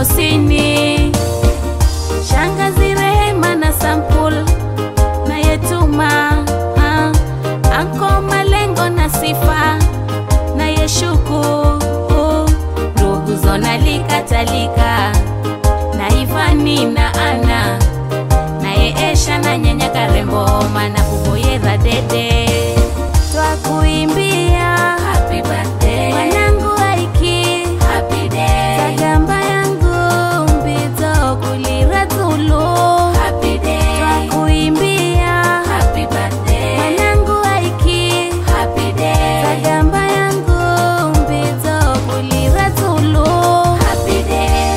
Gogosini, shangazi Rehema na Sampul na Yetuma, ah, anko Malengo na Sifa na Yeshuku, ndugu Zonali Katalika na Ivani na Ana naye Esha na nyanya Karembo mana kuboyera dede twakuimbia happy birthday mwanangu Aiki happy day sagamba yangu mbito kulira tulu happy day twakuimbia happy birthday mwanangu Aiki happy day sagamba yangu mbito kulira tulu happy day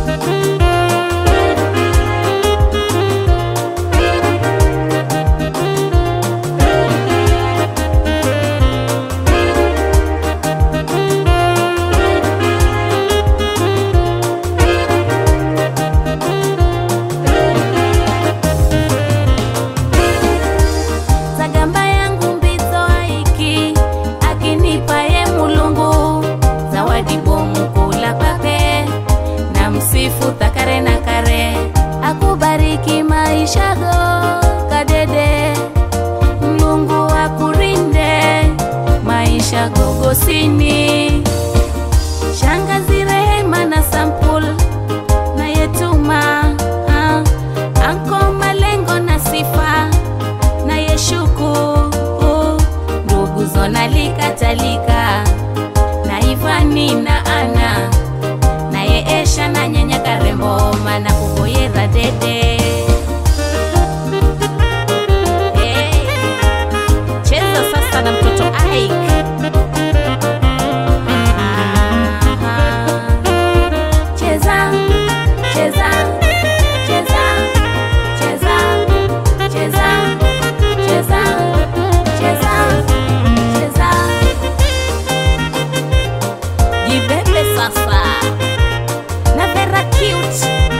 Zagamba yangu mbito aiki akinipa ye mulungu zawadi bomu kula kwake na msifu takare na kare akubariki maisha go kadede mlungu akurinde maisha gogosini shangazi Rehema na Sampul na Yetuma ah, anko Malengo na Sifa na Yeshuku, ndugu Zonali Katalika na Ivani na Ana naye Esha na nyanya Karembo mana kuboyera dede Hey, cheza sasa na mtoto Ike. Ah, cheza cheza cheza cheza cheza cheza cheza cheza jibebe sasa na vera cute